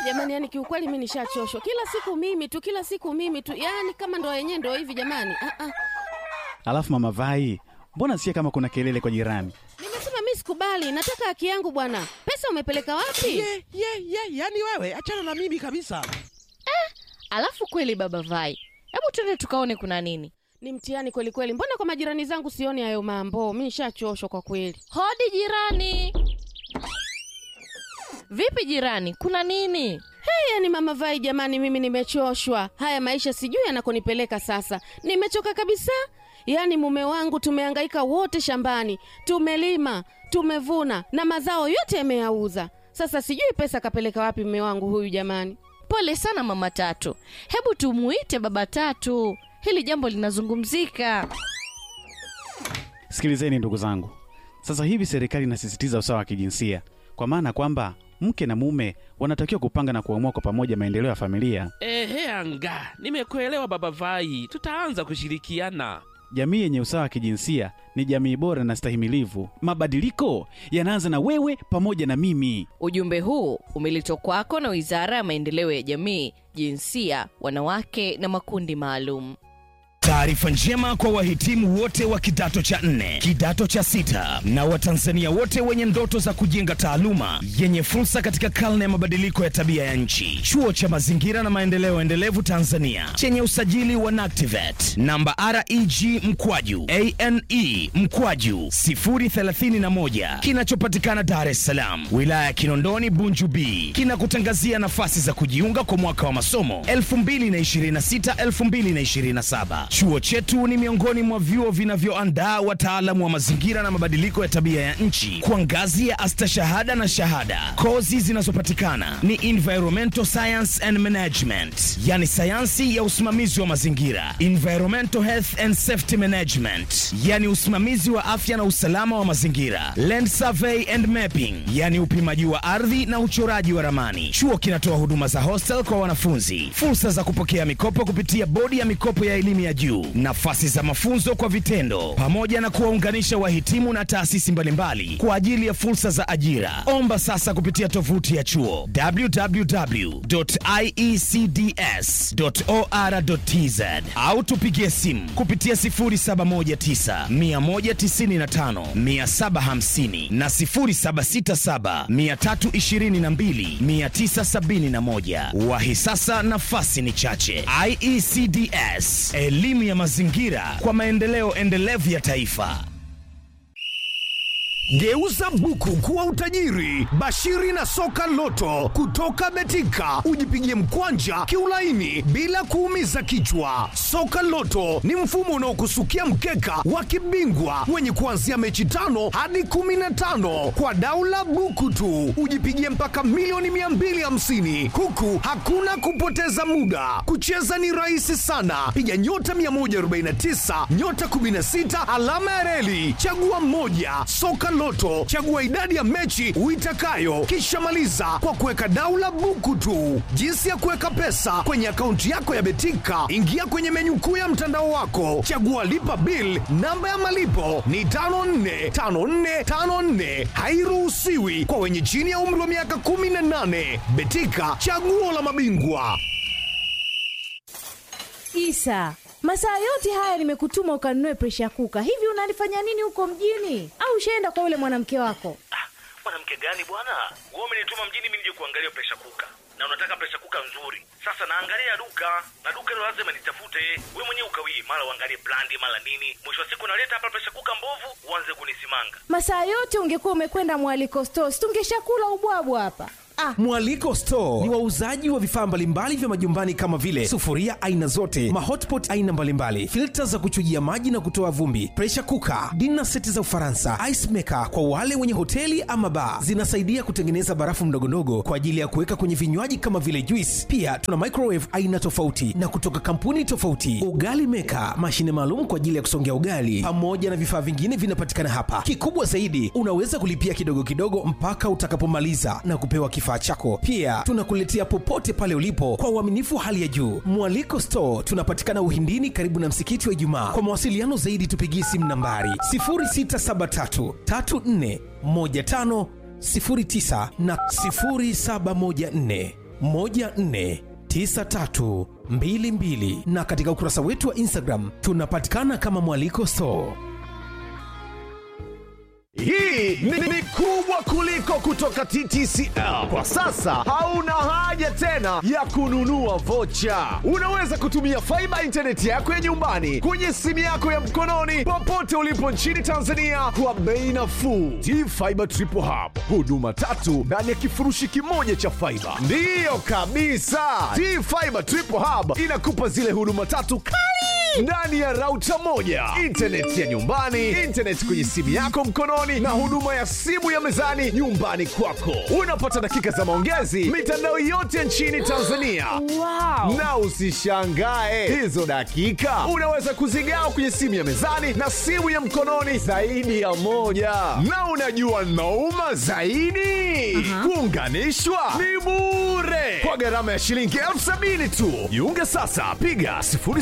jamani, yani kiukweli mi nishachoshwa. Kila siku mimi tu, kila siku mimi tu, yani kama ndo yenyewe ndo hivi jamani. Ah, ah. Alafu mama Vai, mbona sikia kama kuna kelele kwa jirani? Nimesema mi sikubali, nataka haki yangu bwana. Pesa umepeleka wapi? ye ye ye yani wewe achana na mimi kabisa Alafu kweli baba Vai, hebu twende tukaone kuna nini. Ni mtihani kweli kweli. Mbona kwa majirani zangu sioni hayo mambo? Mi nishachoshwa kwa kweli. Hodi jirani. Vipi jirani, kuna nini? Hey, yani mama Vai, jamani, mimi nimechoshwa. Haya maisha sijui yanakonipeleka sasa. Nimechoka kabisa. Yaani mume wangu tumehangaika wote shambani, tumelima, tumevuna na mazao yote yameyauza. Sasa sijui pesa kapeleka wapi mume wangu huyu jamani. Pole sana mama Tatu, hebu tumuite baba Tatu, hili jambo linazungumzika. Sikilizeni ndugu zangu, sasa hivi serikali inasisitiza usawa wa kijinsia, kwa maana kwamba mke na mume wanatakiwa kupanga na kuamua kwa pamoja maendeleo ya familia. ehe anga nimekuelewa baba vai tutaanza kushirikiana Jamii yenye usawa wa kijinsia ni jamii bora na stahimilivu. Mabadiliko yanaanza na wewe pamoja na mimi. Ujumbe huu umeletwa kwako na Wizara ya Maendeleo ya Jamii, Jinsia, Wanawake na Makundi Maalum. Taarifa njema kwa wahitimu wote wa kidato cha nne, kidato cha sita na Watanzania wote wenye ndoto za kujenga taaluma yenye fursa katika karne ya mabadiliko ya tabia ya nchi. Chuo cha Mazingira na Maendeleo Endelevu Tanzania chenye usajili wa NACTIVAT namba REG mkwaju ane mkwaju 031 kinachopatikana Dar es Salaam, wilaya ya Kinondoni, Bunju B, kinakutangazia nafasi za kujiunga kwa mwaka wa masomo 2026 2027. Chuo chetu ni miongoni mwa vyuo vinavyoandaa wataalamu wa mazingira na mabadiliko ya tabia ya nchi kwa ngazi ya astashahada na shahada. Kozi zinazopatikana ni environmental science and management, yani sayansi ya usimamizi wa mazingira, environmental health and safety management, yani usimamizi wa afya na usalama wa mazingira, land survey and mapping, yani upimaji wa ardhi na uchoraji wa ramani. Chuo kinatoa huduma za hostel kwa wanafunzi, fursa za kupokea mikopo kupitia bodi ya mikopo ya elimu ya juu, nafasi za mafunzo kwa vitendo, pamoja na kuwaunganisha wahitimu na taasisi mbalimbali kwa ajili ya fursa za ajira. Omba sasa kupitia tovuti ya chuo www.iecds.or.tz au tupigie simu kupitia 0719 195 750 na 0767 322 971. Wahi sasa, nafasi ni chache. IECDS, elimu ya mazingira kwa maendeleo endelevu ya taifa. Geuza buku kuwa utajiri. Bashiri na soka loto kutoka Betika, ujipigie mkwanja kiulaini bila kuumiza kichwa. Soka loto ni mfumo unaokusukia mkeka wa kibingwa wenye kuanzia mechi tano hadi kumi na tano kwa daula buku tu, ujipigie mpaka milioni 250 huku hakuna kupoteza muda. Kucheza ni rahisi sana, piga nyota 149 nyota 16 alama ya reli, chagua mmoja. Soka Loto, chagua idadi ya mechi uitakayo, kisha maliza kwa kuweka daula buku tu. Jinsi ya kuweka pesa kwenye akaunti yako ya Betika, ingia kwenye menyu kuu ya mtandao wako, chagua lipa bill. Namba ya malipo ni 545454, hairuhusiwi kwa wenye chini ya umri wa miaka 18. Betika, chaguo la mabingwa. Isa, masaa yote haya nimekutuma ukanunue presha kuka. Hivi unalifanya nini huko mjini? Au ushaenda kwa yule mwanamke wako? Ah, mwanamke gani bwana? Wewe umenituma mjini mimi nije kuangalia presha kuka, na unataka presha kuka nzuri. Sasa naangalia duka na duka hilo lazima nitafute. Wewe mwenyewe ukawii, mara uangalie brandi, mara nini. Mwisho wa siku naleta hapa presha kuka mbovu, uanze kunisimanga. Masaa yote ungekuwa umekwenda mwaliko stores, tungeshakula ubwabwa hapa. Ah, Mwaliko Store ni wauzaji wa vifaa mbalimbali vya majumbani kama vile sufuria aina zote, mahotpot aina mbalimbali, filta za kuchujia maji na kutoa vumbi, pressure cooker, dinner seti za Ufaransa, ice maker kwa wale wenye hoteli ama bar. Zinasaidia kutengeneza barafu ndogondogo kwa ajili ya kuweka kwenye vinywaji kama vile juice. Pia tuna microwave aina tofauti na kutoka kampuni tofauti, ugali maker, mashine maalum kwa ajili ya kusongea ugali, pamoja na vifaa vingine vinapatikana hapa. Kikubwa zaidi, unaweza kulipia kidogo kidogo mpaka utakapomaliza na kupewa kifaa chako. Pia tunakuletea popote pale ulipo kwa uaminifu wa hali ya juu. Mwaliko Store tunapatikana Uhindini, karibu na msikiti wa Ijumaa. Kwa mawasiliano zaidi, tupigie simu nambari 0673 34 15 09 na 0714 149322 na katika ukurasa wetu wa instagram tunapatikana kama mwaliko store Hii ni, ni kubwa kuliko kutoka TTCL. Kwa sasa hauna haja tena ya kununua vocha. Unaweza kutumia faiba intaneti yako ya nyumbani kwenye simu yako ya mkononi popote ulipo nchini Tanzania kwa bei nafuu. T-Fiber Triple Hub, huduma tatu ndani ya kifurushi kimoja cha faiba. Ndiyo kabisa, T-Fiber Triple Hub inakupa zile huduma tatu kali ndani ya rauta moja intaneti ya nyumbani intaneti kwenye simu yako mkononi na huduma ya simu ya mezani nyumbani kwako unapata dakika za maongezi mitandao yote nchini tanzania wow. na usishangae hizo dakika unaweza kuzigawa kwenye simu ya mezani na simu ya mkononi zaidi ya moja na unajua nauma zaidi kuunganishwa ni bure kwa gharama ya shilingi elfu sabini tu jiunge sasa piga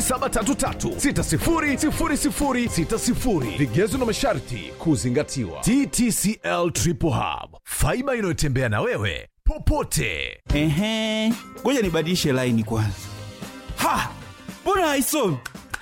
0733600060 vigezo na masharti kuzingatiwa ttcl triple hub faiba inayotembea na wewe popote Ehe, ngoja nibadilishe laini kwanza. Ha, mbona haisomi?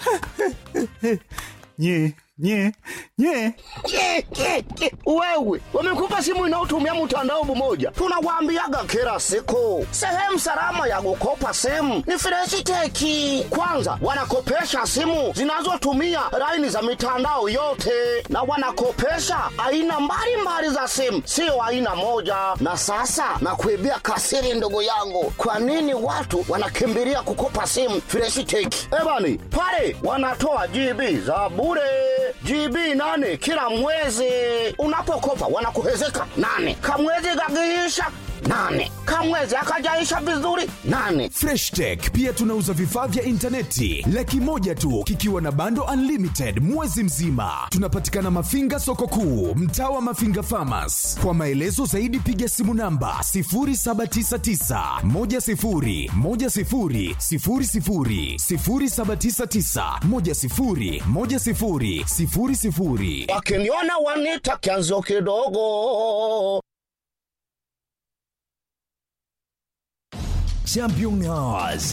nye nye nye Ke, ke, ke. wewe wamekupa simu inayotumia mtandao mmoja tunawaambiaga kila siku sehemu salama ya kukopa simu ni freshiteki kwanza wanakopesha simu zinazotumia laini za mitandao yote na wanakopesha aina mbalimbali za simu sio aina moja na sasa nakuibia kasiri ndugu yangu kwa nini watu wanakimbilia kukopa simu freshiteki ebani pale wanatoa gb za bure GB nane kila mwezi. Unapokopa wanakuhezeka nane, kamwezi kakiisha nane, kamwezi akajaisha vizuri nane. freshtech pia tunauza vifaa vya intaneti laki moja tu kikiwa na bando unlimited mwezi mzima tunapatikana mafinga soko kuu mtaa wa mafinga famas kwa maelezo zaidi piga simu namba 799 Wakiniona wanita kianzio kidogo. champion Hours.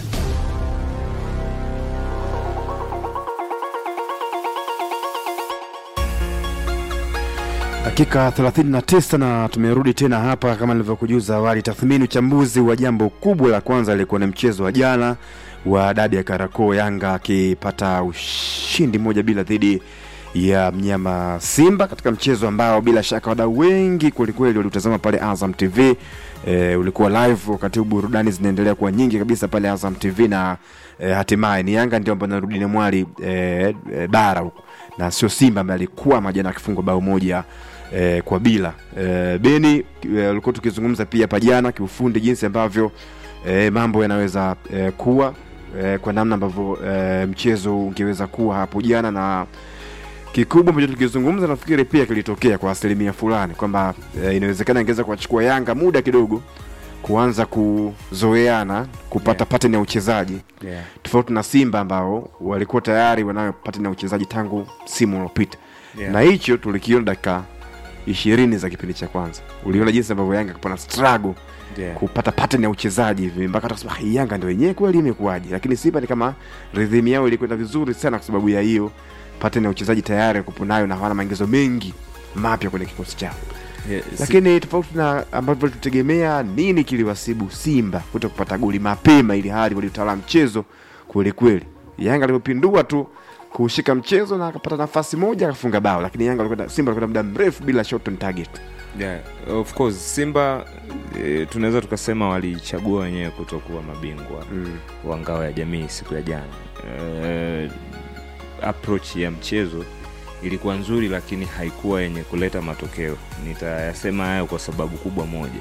dakika 39 na tumerudi tena hapa kama nilivyokujuza awali tathmini uchambuzi wa jambo kubwa la kwanza ilikuwa ni mchezo wa jana wa dadi ya karako yanga akipata ushindi moja bila dhidi ya mnyama simba katika mchezo ambao bila shaka wadau wengi kwelikweli waliutazama pale azam tv e, ulikuwa live wakati huu burudani zinaendelea kuwa nyingi kabisa pale azam tv na e, hatimaye ni yanga ndio ambayo narudi na mwali e, e, bara huku na sio simba ambaye alikuwa majana akifungwa bao moja eh, kwa bila eh, beni eh, ulikuwa tukizungumza pia hapa jana kiufundi jinsi ambavyo eh, mambo yanaweza eh, kuwa eh, kwa namna ambavyo eh, mchezo ungeweza kuwa hapo jana na kikubwa ambacho tukizungumza nafikiri pia kilitokea kwa asilimia fulani kwamba eh, inawezekana ingeweza kuwachukua yanga muda kidogo kuanza kuzoeana kupata yeah. pattern ya uchezaji Yeah. tofauti na simba ambao walikuwa tayari wanayo pattern ya uchezaji tangu simu uliopita Yeah. na hicho tulikiona dakika ishirini za kipindi cha kwanza uliona jinsi ambavyo yanga kupana struggle Yeah. kupata pattern ya uchezaji hivi mpaka tukasema "Ah, hii yanga ndio yenyewe kweli imekuwaje lakini simba ni kama rhythm yao ilikwenda vizuri sana kwa sababu ya hiyo pattern ya uchezaji tayari kupo nayo na hawana maingizo mengi mapya kwenye kikosi chao Yeah, si- lakini tofauti na ambavyo tulitegemea nini kiliwasibu simba kuto kupata goli mapema ili hali waliutawala mchezo kwelikweli yanga alivyopindua tu kuushika mchezo na akapata nafasi moja akafunga bao lakini yanga walikwenda simba walikwenda muda mrefu bila shot on target yeah, of course simba e, tunaweza tukasema walichagua wenyewe kutokuwa mabingwa mm. wa ngao ya jamii siku ya jana e, approach ya mchezo ilikuwa nzuri lakini haikuwa yenye kuleta matokeo nitayasema hayo kwa sababu kubwa moja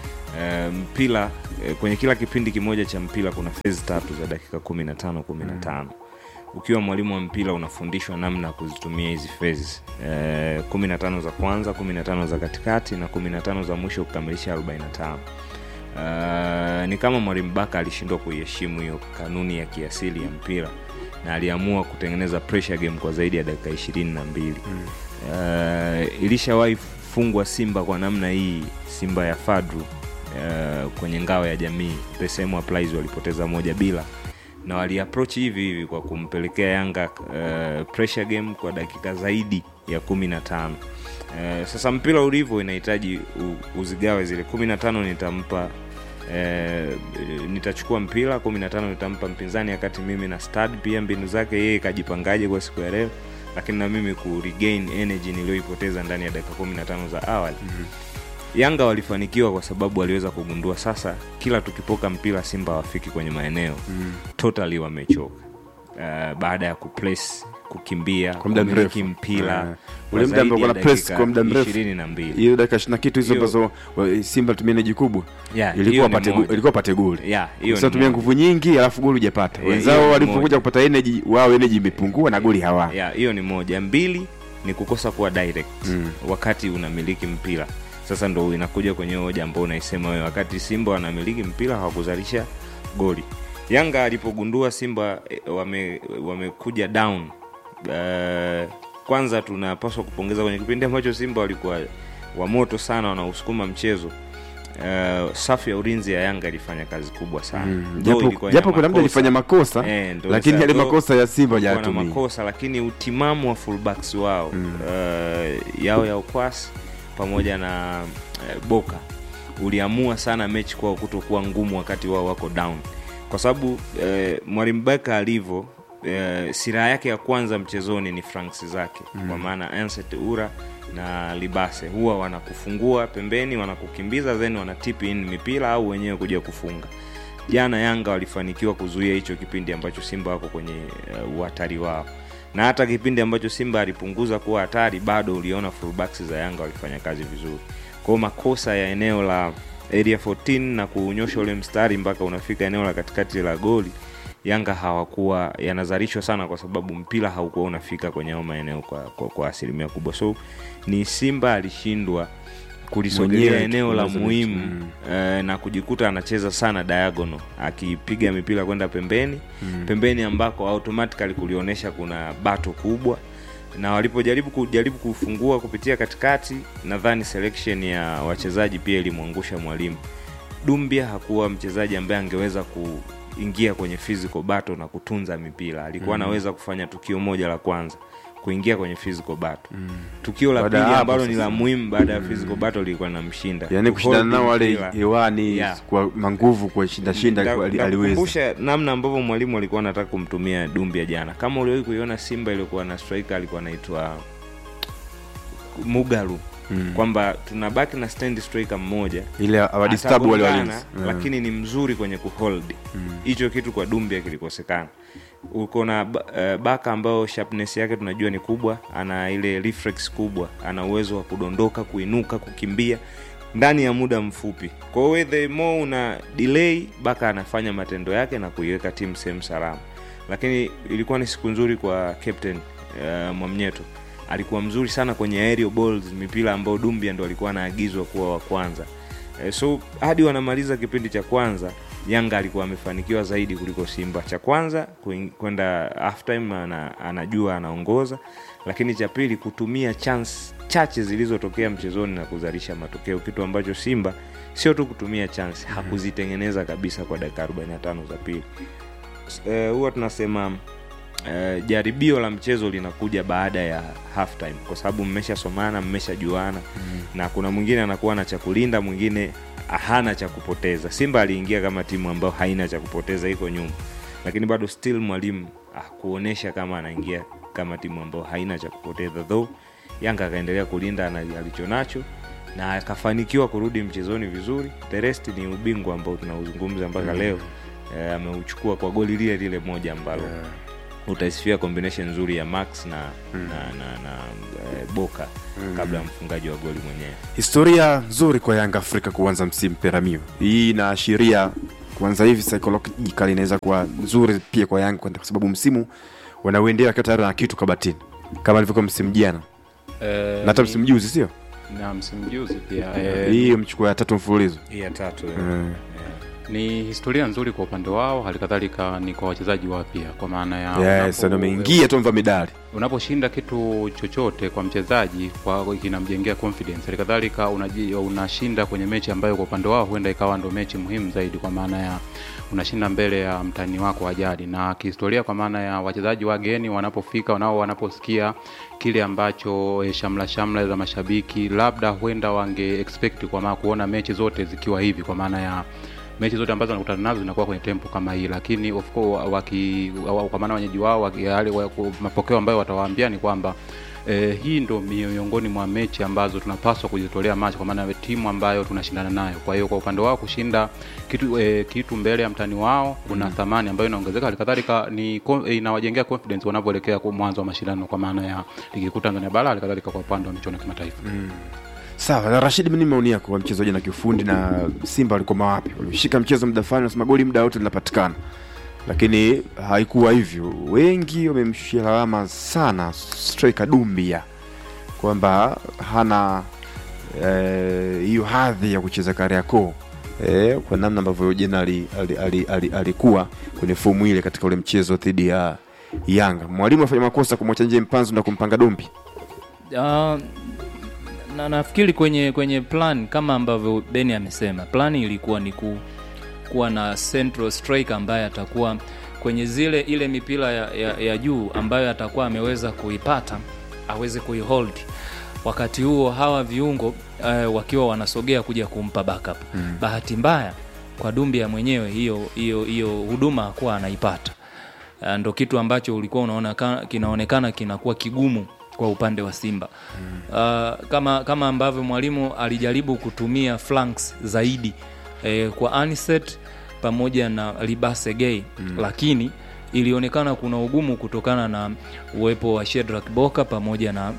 e, mpira e, kwenye kila kipindi kimoja cha mpira kuna fezi tatu za dakika 15 15 mm ukiwa mwalimu wa mpira unafundishwa namna ya kuzitumia hizi fezi e, 15 za kwanza 15 za katikati na 15 za mwisho kukamilisha 45 Uh, ni kama mwalimu baka alishindwa kuiheshimu hiyo kanuni ya kiasili ya mpira na aliamua kutengeneza pressure game kwa zaidi ya dakika ishirini na mbili mm. uh, ilishawahi fungwa simba kwa namna hii simba ya fadru uh, kwenye ngao ya jamii the same applies walipoteza moja bila na waliapproach hivi hivi kwa kumpelekea yanga uh, pressure game kwa dakika zaidi ya kumi na tano uh, sasa mpira ulivyo inahitaji u- uzigawe zile kumi na tano nitampa Eh, nitachukua mpira kumi na tano nitampa mpinzani wakati mimi na stad pia mbinu zake yeye kajipangaje kwa siku ya leo lakini na mimi ku regain energy niliyoipoteza ndani ya dakika kumi na tano za awali mm-hmm. yanga walifanikiwa kwa sababu waliweza kugundua sasa kila tukipoka mpira simba hawafiki kwenye maeneo mm. totally wamechoka uh, baada ya kuplace kukimbia kwa muda kumiliki mrefu mpira Eh, kwa ule muda zaidi ambao ya kuna press dakika kwa muda mrefu ishirini na mbili hiyo dakika ishirini na kitu hizo Hiyo- ambazo wa- simba tumia eneji kubwa Yeah, hiyo ilikuwa ni pate moja. gu- ilikuwa pate goli Yeah, hiyo sasa ni tumia moja. nguvu nyingi alafu goli hujapata Eh, hiyo wenzao ni walipokuja moja. kupata energy wao energy imepungua na goli hawa ya hiyo ni moja mbili ni kukosa kuwa direct mm. wakati unamiliki mpira sasa ndo inakuja kwenye hoja ambao unaisema wewe wakati simba wanamiliki mpira hawakuzalisha goli yanga alipogundua simba eh, wame- wamekuja down uh, kwanza tunapaswa kupongeza kwenye kipindi ambacho simba walikuwa wamoto sana wanausukuma mchezo Uh, safu ya ulinzi ya yanga ilifanya kazi kubwa sana Mm, Though japo- ilikuwa japo ina kuna mtu alifanya makosa, Eh, ndo lakini sasa yale though makosa ya Simba kulikuwa na hajayatumia. makosa lakini utimamu wa fullbacks wao mm. uh, yao ya ukwasi pamoja na uh, boka uliamua sana mechi kwao kutokuwa ngumu wakati wao wako down kwa sababu uh, mwalimu baka alivyo uh, siraha yake ya kwanza mchezoni ni franks zake mm. kwa maana Anset ura na libase huwa wanakufungua pembeni wanakukimbiza then wanatip in mipira au wenyewe kuja kufunga jana yanga walifanikiwa kuzuia hicho kipindi ambacho simba wako kwenye uh, uhatari wao na hata kipindi ambacho simba alipunguza kuwa hatari bado uliona fullbacks za yanga walifanya kazi vizuri kwao makosa ya eneo la area 14 na kuunyosha ule mstari mpaka unafika eneo la katikati la goli yanga hawakuwa yanazalishwa sana kwa sababu mpira haukuwa unafika kwenye hayo maeneo kwa, kwa, kwa asilimia kubwa so ni simba alishindwa kulisogelea Mwenyewe eneo la kutengeneza muhimu mechi. Mm. eh, na kujikuta anacheza sana diagonal akipiga mipira kwenda pembeni Mm. pembeni ambako automatically kulionyesha kuna bato kubwa na walipojaribu kujaribu kufungua kupitia katikati nadhani selection ya wachezaji pia ilimwangusha mwalimu dumbia hakuwa mchezaji ambaye angeweza kuingia kwenye physical battle na kutunza mipira alikuwa Mm. anaweza kufanya tukio moja la kwanza kuingia kwenye physical battle tukio la Baada ya pili hapo ambalo ni sasa. la muhimu baada ya physical battle lilikuwa linamshinda yaani kushindana Kuhold nao wale mpira. hewani Yeah. kwa manguvu kwa shinda shinda Nda- ali- aliweza ndakukumbusha namna ambavyo mwalimu alikuwa anataka kumtumia dumbia jana kama uliwahi kuiona simba iliyokuwa na striker alikuwa anaitwa mugaru Mm. kwamba tunabaki na stand striker mmoja Ile awadisturb wale Atagongana, walinzi. Mm. lakini ni mzuri kwenye kuhold hicho kitu kwa dumbia kilikosekana uko na ba- eh, baka ambayo sharpness yake tunajua ni kubwa ana ile reflex kubwa ana uwezo wa kudondoka kuinuka kukimbia ndani ya muda mfupi kwa hiyo the more una delay baka anafanya matendo yake na kuiweka timu sehemu salama lakini ilikuwa ni siku nzuri kwa captain uh, mwamnyeto alikuwa mzuri sana kwenye aerial balls mipira ambayo dumbia ndo alikuwa anaagizwa kuwa wa kwanza Eh, so hadi wanamaliza kipindi cha kwanza yanga alikuwa amefanikiwa zaidi kuliko simba cha kwanza kuing- kwenda halftime ana, anajua anaongoza lakini cha pili kutumia chance chache zilizotokea mchezoni na kuzalisha matokeo kitu ambacho simba sio tu kutumia chance hakuzitengeneza kabisa kwa dakika 45 za pili Eh, huwa tunasema Uh, jaribio la mchezo linakuja baada ya halftime kwa sababu mmeshasomana mmeshajuana mm. na kuna mwingine anakuwa na cha kulinda mwingine hana cha kupoteza simba aliingia kama timu ambayo haina cha kupoteza iko nyuma lakini bado still mwalimu akuonyesha kama anaingia kama timu ambayo haina cha kupoteza though yanga akaendelea kulinda ana- alichonacho na akafanikiwa kurudi mchezoni vizuri the rest ni ubingwa ambao tunauzungumza mpaka Mm. leo eh, ameuchukua kwa goli lile lile moja ambalo utaisifia combination nzuri ya max na, na, na, na eh, boka Mm. kabla ya mfungaji wa goli mwenyewe historia nzuri kwa yanga afrika kuanza msimu peramio hii inaashiria kuanza hivi psychological inaweza kuwa nzuri pia kwa yanga kwa sababu msimu wanauendea wakiwa tayari na kitu kabatini kama ilivyokuwa msimu jana Eh, na hata ni- msimu juzi sio na msimu juzi pia eh, hii mchukua ya tatu mfululizo hii ya tatu Eh. ni historia nzuri kwa upande wao, halikadhalika ni kwa wachezaji wapya, kwa maana ya yes, unapo- ndio ameingia tu mva midali unaposhinda kitu chochote kwa mchezaji kwa kinamjengea confidence halikadhalika unaji- unashinda kwenye mechi ambayo kwa upande wao huenda ikawa ndo mechi muhimu zaidi kwa maana ya unashinda mbele ya mtani wako wa jadi na kihistoria kwa maana ya wachezaji wageni wanapofika nao wanaposikia kile ambacho eh, shamla shamla za mashabiki labda huenda wange expect kwa maana kuona mechi zote zikiwa hivi kwa maana ya mechi zote ambazo wanakutana nazo zinakuwa kwenye tempo kama hii lakini of course waki wa- kwa maana wenyeji wao waki- yale wa- ku- mapokeo ambayo watawaambia ni kwamba Eh, hii ndo miongoni mwa mechi ambazo tunapaswa kuzitolea macho kwa maana ya timu ambayo tunashindana nayo. Kwa hiyo kwa upande wao kushinda kitu, eh, kitu mbele ya mtani wao kuna thamani ambayo inaongezeka, halikadhalika ni ko- eh, inawajengea confidence wanavyoelekea kwa mwanzo wa mashindano kwa maana ya ligi kuu Tanzania bara, halikadhalika kwa upande wa michuano ya kimataifa. sawa na rashid nini maoni yako wa mchezaji na kiufundi na simba walikuwa wapi walishika mchezo muda fulani nasema goli muda wote linapatikana lakini haikuwa hivyo wengi wamemshia lawama sana striker dumbia kwamba hana eh, hiyo hadhi ya kucheza kariakoo eh, kwa namna ambavyo jana alikuwa ali, ali, ali, alikuwa kwenye fomu ile katika ule mchezo dhidi ya yanga mwalimu afanya makosa kumwacha nje mpanzu na kumpanga dombi Ah, na nafikiri kwenye kwenye plan kama ambavyo Beni amesema, plan ilikuwa ni ku, kuwa na central striker ambaye atakuwa kwenye zile ile mipira ya, ya, ya juu ambayo atakuwa ameweza kuipata aweze kuihold wakati huo hawa viungo uh, wakiwa wanasogea kuja kumpa backup. Mm. Bahati mbaya kwa Dumbia mwenyewe hiyo hiyo hiyo huduma hakuwa anaipata. Uh, ndo kitu ambacho ulikuwa unaona ka- kinaonekana kinakuwa kigumu kwa upande wa Simba uh, kama kama ambavyo mwalimu alijaribu kutumia flanks zaidi eh, kwa Aniset pamoja na Libase Gay Mm. lakini ilionekana kuna ugumu kutokana na uwepo wa Shedrack Boka pamoja na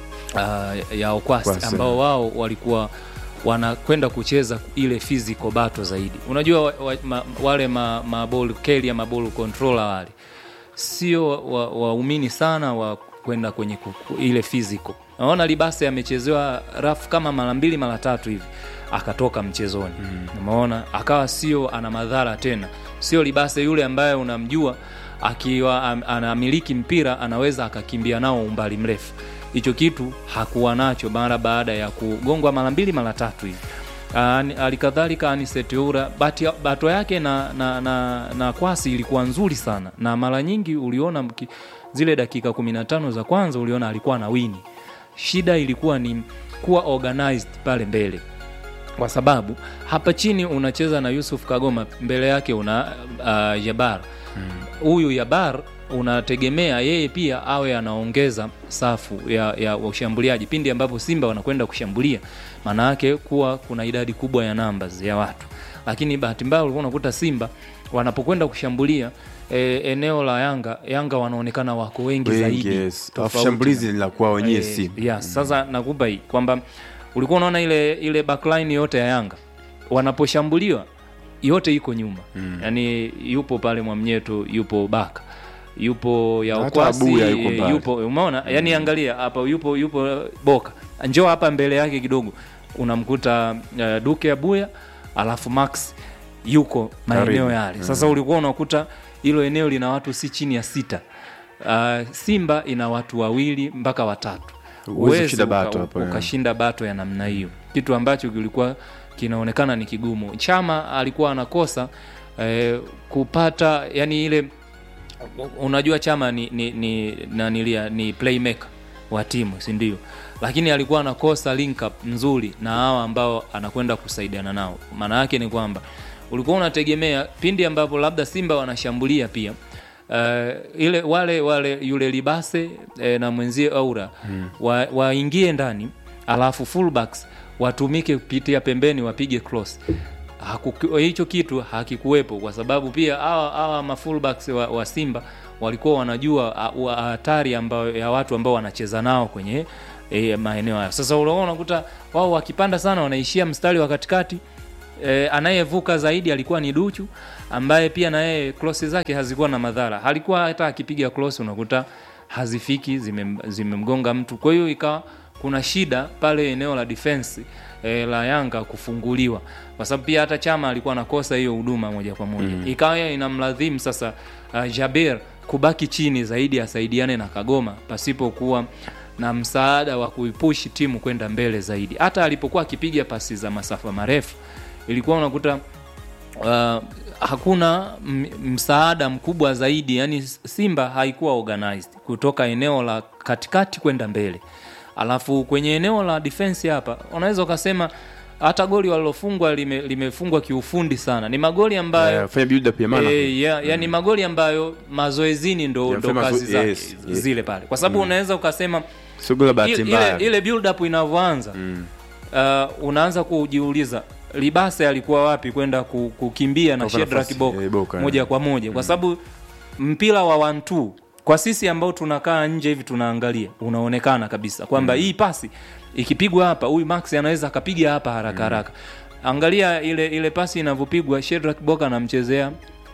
uh, ya Okwasi Okwasi. ambao wao walikuwa wanakwenda kucheza ile physical battle zaidi. Unajua wa, wa, ma, wale ma, ma ball carrier ma ball controller wale sio waumini wa waumini sana wa kwenda kwenye kuku, ile physical. Naona Libase amechezewa rafu kama mara mbili mara tatu hivi akatoka mchezoni mm. Umeona, akawa sio ana madhara tena, sio Libase yule ambaye unamjua akiwa am, anamiliki mpira anaweza akakimbia nao umbali mrefu. Hicho kitu hakuwa nacho mara baada ya kugongwa mara mbili mara tatu hivi. Ani- Halikadhalika Aniseteura bati- bato yake na, na, na, na kwasi ilikuwa nzuri sana, na mara nyingi uliona mki, zile dakika 15 za kwanza uliona alikuwa na wini. Shida ilikuwa ni kuwa organized pale mbele, kwa sababu hapa chini unacheza na Yusuf Kagoma, mbele yake una uh, Jabar huyu Yabar unategemea yeye pia awe anaongeza safu ya, ya ushambuliaji pindi ambapo Simba wanakwenda kushambulia, maana yake kuwa kuna idadi kubwa ya numbers ya watu, lakini bahati mbaya ulikuwa unakuta Simba wanapokwenda kushambulia e, eneo la Yanga Yanga wanaonekana wako wengi, Wengi, zaidi yes. tofauti Alafu shambulizi na- ni la kwao wenyewe Eh, Simba. yes. Sasa nakupa hii kwamba ulikuwa unaona ile ile backline yote ya Yanga wanaposhambuliwa yote iko nyuma mm. yani yupo pale Mwamnyeto yupo Baka yupo ya Hata Okwasi Abuya yuko eh, mbali. yupo umeona yani angalia hapa yupo yupo eh, Boka njoo hapa mbele yake kidogo unamkuta uh, Duke Abuya alafu Max yuko maeneo Karibu. yale Mm. sasa ulikuwa unakuta hilo eneo lina watu si chini ya sita uh, Simba ina watu wawili mpaka watatu Huwezi Huwezi kushinda uka- bato hapo, yeah. ukashinda bato ya namna hiyo kitu ambacho kilikuwa kinaonekana ni kigumu chama alikuwa anakosa eh, kupata yani ile unajua chama ni ni ni, nanilia, ni playmaker wa timu si ndio lakini alikuwa anakosa link up nzuri na hawa ambao anakwenda kusaidiana nao maana yake ni kwamba ulikuwa unategemea pindi ambapo labda simba wanashambulia pia uh, ile wale wale yule libase eh, na mwenzie aura Mm. wa- waingie ndani alafu fullbacks watumike kupitia pembeni wapige cross Hakuku- hicho kitu hakikuwepo kwa sababu pia hawa hawa mafullbacks wa, wa Simba walikuwa wanajua a- wa- hatari ambayo ya watu ambao wanacheza nao kwenye e, maeneo hayo. Sasa unaona unakuta wao wakipanda sana wanaishia mstari wa katikati e, anayevuka zaidi alikuwa ni Duchu ambaye pia na yeye cross zake hazikuwa na madhara. Halikuwa hata akipiga cross unakuta hazifiki zimem- zimemgonga mtu. Kwa hiyo ikawa kuna shida pale eneo la defense e, la Yanga kufunguliwa, kwa sababu pia hata Chama alikuwa anakosa hiyo huduma moja kwa moja Mm. ikawa inamladhimu sasa uh, Jaber kubaki chini zaidi asaidiane na Kagoma pasipokuwa na msaada wa kuipushi timu kwenda mbele zaidi. Hata alipokuwa akipiga pasi za masafa marefu ilikuwa unakuta uh, hakuna m- msaada mkubwa zaidi, yani Simba haikuwa organized kutoka eneo la katikati kwenda mbele. Alafu kwenye eneo la defense hapa unaweza ukasema hata goli walilofungwa lime, limefungwa kiufundi sana. Ni magoli ambayo Eh, fanya build up ya maana. Eh, ya, ya ni magoli ambayo mazoezini ndo, Ya, ndo fanya kazi mazo- zake yes, yes. zile pale, kwa sababu Mm. unaweza ukasema Sio goli la bahati ile, mbaya. ile build up inavyoanza uh, unaanza kujiuliza Libase alikuwa wapi kwenda ku- kukimbia na Kwa Shedrack nafasi, Boka eh, Boka, moja eh. kwa moja kwa sababu mpira wa 1-2 kwa sisi ambao tunakaa nje hivi tunaangalia unaonekana kabisa kwamba hii pasi ikipigwa hapa huyu Max anaweza akapiga hapa haraka haraka angalia ile ile pasi inavyopigwa Shedrack Boka anamchezea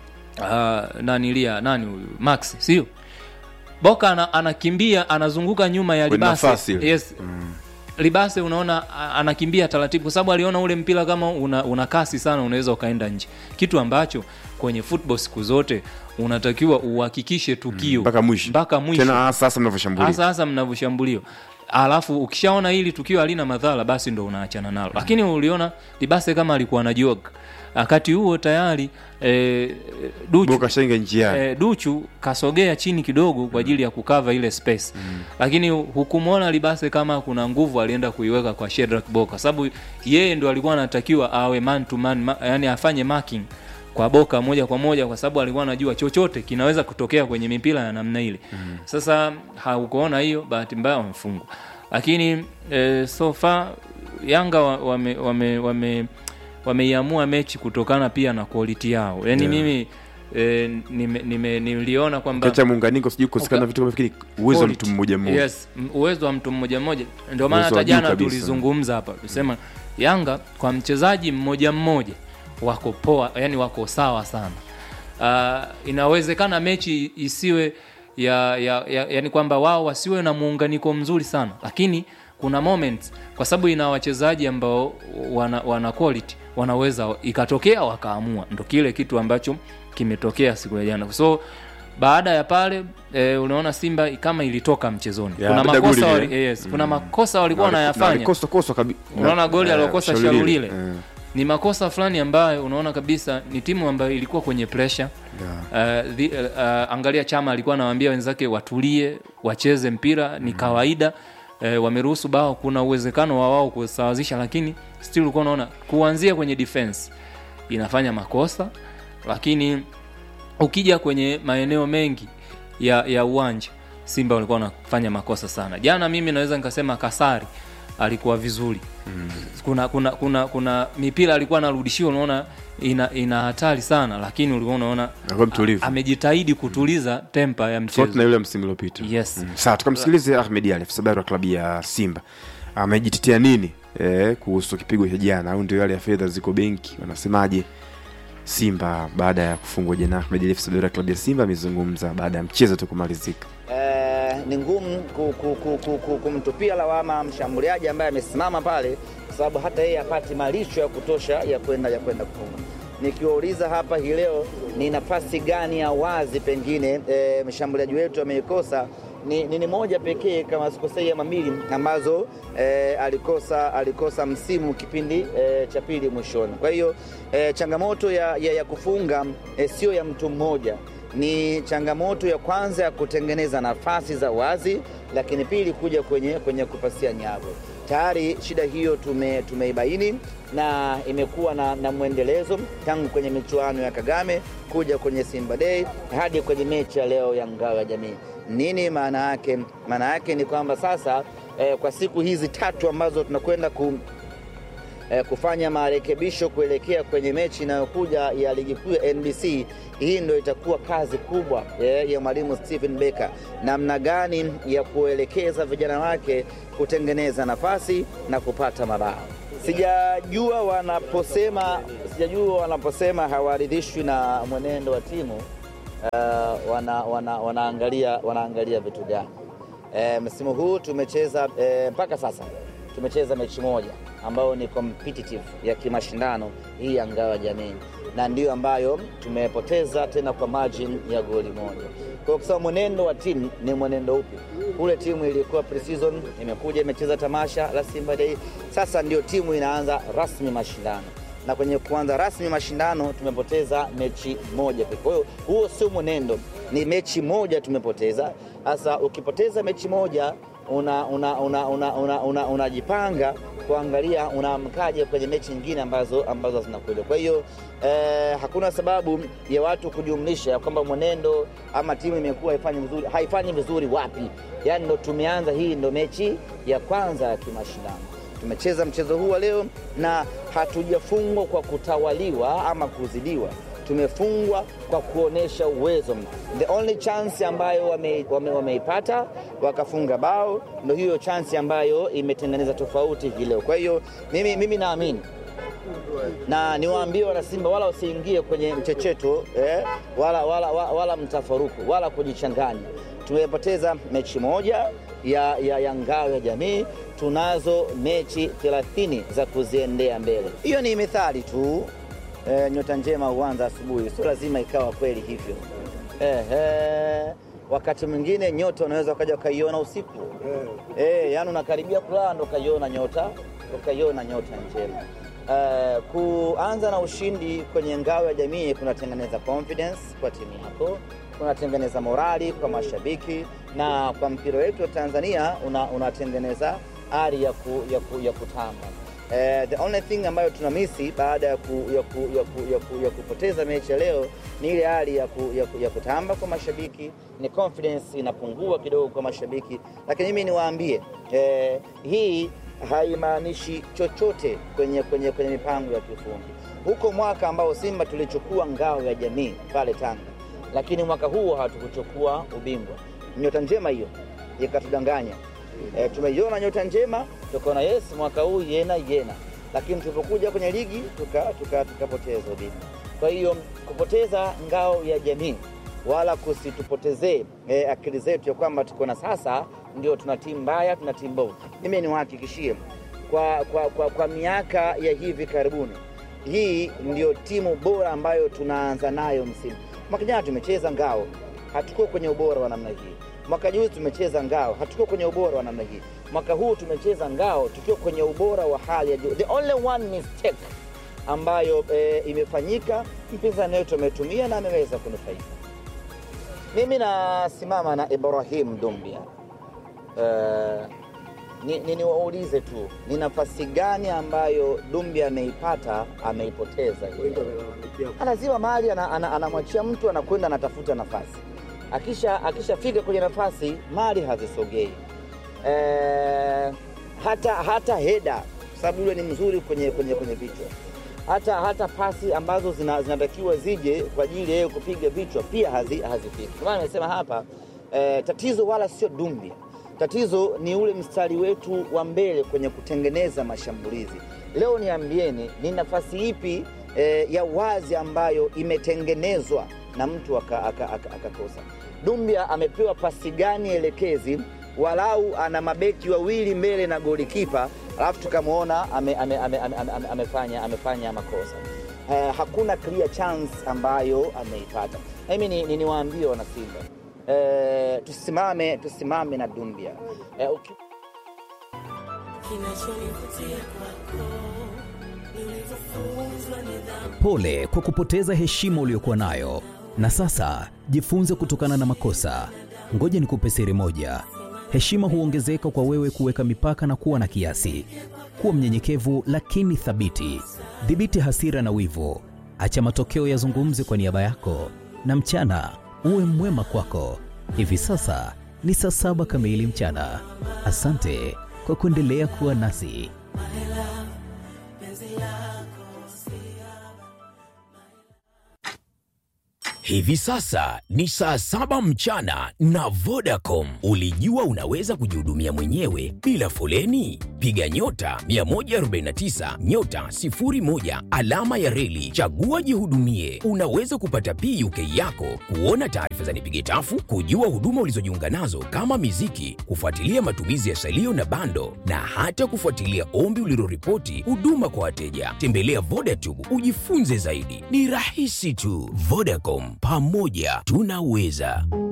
uh, nanilia nani huyu Max sio Boka ana, anakimbia anazunguka nyuma ya Kwenye Libase nafasi ile. yes Libase unaona a- anakimbia taratibu kwa sababu aliona ule mpira kama una, una kasi sana unaweza ukaenda nje, kitu ambacho kwenye football siku zote unatakiwa uhakikishe tukio mpaka mwisho. mpaka mwisho Tena hasa hasa mnavyoshambulia. hasa hasa mnavyoshambuliwa alafu ukishaona hili tukio halina madhara basi ndo unaachana nalo lakini uliona libase kama alikuwa na jog wakati huo tayari eh, duchu, Boka shainga njiani. eh, duchu kasogea chini kidogo kwa ajili ya kukava ile space lakini hukumwona libase kama kuna nguvu alienda kuiweka kwa Shedrack Boka sababu yeye ndo alikuwa anatakiwa awe man to man ma, yani afanye marking kwa Boka moja kwa moja kwa sababu alikuwa anajua chochote kinaweza kutokea kwenye mipira ya namna ile sasa haukuona hiyo bahati mbaya wamefungwa lakini eh, so far Yanga wa- wame wame wame wameiamua mechi kutokana pia na quality yao yani Yeah. mimi eh, nime, nime, niliona kwamba Kacha muunganiko sijui kukosekana Uka- vitu kama fikiri uwezo wa Quality. mtu mmoja mmoja. Yes, m- uwezo wa mtu mmoja mmoja. Ndio maana Uwezo wa hata juu jana kabisa. tulizungumza hapa tusema Yanga kwa mchezaji mmoja mmoja wako poa, yani wako sawa sana. Uh, inawezekana mechi isiwe ya, ya, ya yani kwamba wao wasiwe na muunganiko mzuri sana, lakini kuna moments kwa sababu ina wachezaji ambao wana, wana quality wanaweza ikatokea wakaamua, ndo kile kitu ambacho kimetokea siku ya jana so baada ya pale e, unaona Simba kama ilitoka mchezoni. Ya, kuna bila makosa goli wali, lile. yes, kuna makosa walikuwa Na wali- na wanayafanya. walikosa- kosa kabi- Unaona goli eh, aliokosa Shalulile. Shalulile Eh. ni makosa fulani ambayo unaona kabisa ni timu ambayo ilikuwa kwenye pressure uh, the, uh, angalia Chama alikuwa anawaambia wenzake watulie, wacheze mpira ni kawaida. Uh, wameruhusu bao, kuna uwezekano wa wao kusawazisha, lakini still ulikuwa unaona kuanzia kwenye defense inafanya makosa, lakini ukija kwenye maeneo mengi ya, ya uwanja Simba walikuwa wanafanya makosa sana. Jana mimi naweza nikasema Kasari alikuwa vizuri kuna kuna kuna kuna mipira alikuwa anarudishiwa unaona ina ina hatari sana lakini ulikuwa unaona Alikuwa mtulivu. a- amejitahidi kutuliza tempa ya tofauti na mchezo yule msimu uliopita. yes Mm. Sawa, tukamsikilize Ahmed Ali, afisa habari wa klabu ya Simba. Amejitetea nini eh, kuhusu kipigo cha jana, au ndio yale ya fedha ziko benki, wanasemaje Simba baada ya kufungwa jana? Ahmed Ali, afisa habari wa klabu ya Simba, amezungumza baada ya mchezo tu kumalizika. eh, ni ngumu ku- ku- ku- ku- ku- kumtupia lawama mshambuliaji ambaye amesimama pale, kwa sababu hata yeye hapati malisho ya kutosha ya kwenda ya kwenda kufunga. Nikiwauliza hapa hii leo ni nafasi gani ya wazi pengine eh, mshambuliaji wetu ameikosa ni, ni, ni moja pekee kama sikosei ama mbili ambazo eh, alikosa alikosa msimu kipindi eh, cha pili mwishoni. Kwa hiyo eh, changamoto ya, ya, ya kufunga eh, sio ya mtu mmoja ni changamoto ya kwanza ya kutengeneza nafasi za wazi, lakini pili kuja kwenye, kwenye kupasia nyavu. Tayari shida hiyo tume, tumeibaini na imekuwa na, na mwendelezo tangu kwenye michuano ya Kagame kuja kwenye Simba Day hadi kwenye mechi ya leo ya Ngao ya Jamii. Nini maana yake? Maana yake ni kwamba sasa eh, kwa siku hizi tatu ambazo tunakwenda ku, eh, kufanya marekebisho kuelekea kwenye mechi inayokuja ya ligi kuu ya NBC. Hii ndio itakuwa kazi kubwa eh, ya mwalimu Stephen Becker, namna gani ya kuelekeza vijana wake kutengeneza nafasi na kupata mabao. Sijajua wanaposema sijajua wanaposema hawaridhishwi na mwenendo wa timu uh, wana, wana, wanaangalia, wanaangalia vitu gani E, msimu huu tumecheza e, mpaka sasa tumecheza mechi moja ambayo ni competitive ya kimashindano hii ya ngao ya jamii, na ndiyo ambayo tumepoteza tena kwa margin ya goli moja. Kwa hiyo kusema mwenendo wa timu ni mwenendo upi? Kule timu ilikuwa pre-season imekuja imecheza tamasha la Simba Day, sasa ndio timu inaanza rasmi mashindano na kwenye kuanza rasmi mashindano tumepoteza mechi moja pekee. Kwa hiyo huo sio mwenendo, ni mechi moja tumepoteza. Sasa ukipoteza mechi moja unajipanga una, una, una, una, una, unajipanga kuangalia unaamkaje kwenye mechi nyingine ambazo ambazo zinakuja. Kwa hiyo eh, hakuna sababu ya watu kujumlisha kwamba mwenendo ama timu imekuwa haifanyi vizuri. Haifanyi vizuri wapi? Yaani ndo tumeanza, hii ndo mechi ya kwanza ya kimashindano tumecheza mchezo huu wa leo na hatujafungwa kwa kutawaliwa ama kuzidiwa, tumefungwa kwa kuonyesha uwezo. The only chance ambayo wameipata wame, wame wakafunga bao, ndo hiyo chance ambayo imetengeneza tofauti hii leo. Kwa hiyo mimi, mimi naamini na niwaambie wana Simba wala wasiingie kwenye mchecheto eh, wala, wala, wala, wala mtafaruku wala kujichanganya. Tumepoteza mechi moja ya, ya, ya ngao ya jamii. Tunazo mechi 30 za kuziendea mbele. Hiyo ni methali tu eh, nyota njema huanza asubuhi, sio lazima ikawa kweli hivyo eh, eh, wakati mwingine nyota unaweza ukaja ukaiona usiku eh, yani unakaribia kulala ndo ukaiona nyota ukaiona nyota njema. Uh, kuanza na ushindi kwenye ngao ya jamii kunatengeneza confidence kwa timu yako, kunatengeneza morali kwa mashabiki, na kwa mpira wetu wa Tanzania unatengeneza una ari ya, ku, ya, ku, ya kutamba. Uh, the only thing ambayo tunamisi baada ya, ku, ya, ku, ya, ku, ya, ku, ya kupoteza mechi ya leo ni ile hali ya, ku, ya, ku, ya kutamba kwa mashabiki, ni confidence inapungua kidogo kwa mashabiki, lakini mimi niwaambie eh, hii haimaanishi chochote kwenye, kwenye, kwenye mipango ya kiufundi. Huko mwaka ambao Simba tulichukua ngao ya jamii pale Tanga, lakini mwaka huo hatukuchukua ubingwa. Nyota njema hiyo ikatudanganya. E, tumeiona nyota njema tukaona yes, mwaka huu yena yena, lakini tulipokuja kwenye ligi tukapoteza tuka, tuka ubingwa. Kwa hiyo kupoteza ngao ya jamii wala kusitupotezee e, akili zetu ya kwamba tuko na sasa ndio tuna timu mbaya, tuna timu mbovu. Mimi niwahakikishie kwa, kwa, kwa, kwa miaka ya hivi karibuni hii ndio timu bora ambayo tunaanza nayo msimu. Mwaka jana tumecheza ngao, hatukuwa kwenye ubora wa namna hii. Mwaka juzi tumecheza ngao, hatukuwa kwenye ubora wa namna hii. Mwaka huu tumecheza ngao tukiwa kwenye ubora wa hali ya juu. The only one mistake ambayo e, imefanyika mpinzani wetu ametumia na ameweza kunufaika. Mimi nasimama na Ibrahim Dumbia. Uh, niwaulize ni tu ni nafasi gani ambayo Dumbia ameipata ameipoteza? Lazima mahali anamwachia ana, ana mtu anakwenda anatafuta nafasi, akisha akishafika kwenye nafasi mali hazisogei. Uh, hata, hata heda sababu yule ni mzuri kwenye, kwenye, kwenye vichwa hata, hata pasi ambazo zinatakiwa zina zije kwa ajili yeye kupiga vichwa pia hazifiki. Hazi maana nimesema hapa eh, tatizo wala sio Dumbia, tatizo ni ule mstari wetu wa mbele kwenye kutengeneza mashambulizi. Leo niambieni, ni nafasi ipi eh, ya wazi ambayo imetengenezwa na mtu akakosa aka, aka, aka Dumbia amepewa pasi gani elekezi walau ana mabeki wawili mbele na golikipa, alafu tukamwona ame, ame, ame, ame, ame, amefanya, amefanya makosa uh, hakuna clear chance ambayo ameipata. Mimi ni, ni, niwaambie wana Simba uh, tusimame, tusimame na Dumbia uh, okay. Pole kwa kupoteza heshima uliyokuwa nayo, na sasa jifunze kutokana na makosa. Ngoja nikupe siri moja: heshima huongezeka kwa wewe kuweka mipaka na kuwa na kiasi. Kuwa mnyenyekevu lakini thabiti. Dhibiti hasira na wivu, acha matokeo yazungumze kwa niaba yako, na mchana uwe mwema kwako. Hivi sasa ni saa saba kamili mchana. Asante kwa kuendelea kuwa nasi. Hivi sasa ni saa saba mchana na Vodacom. Ulijua unaweza kujihudumia mwenyewe bila foleni? Piga nyota 149 nyota 01 alama ya reli, chagua jihudumie. Unaweza kupata PUK yako, kuona taarifa za nipige tafu, kujua huduma ulizojiunga nazo kama miziki, kufuatilia matumizi ya salio na bando, na hata kufuatilia ombi uliloripoti huduma kwa wateja. Tembelea Vodacom ujifunze zaidi, ni rahisi tu. Vodacom, pamoja tunaweza.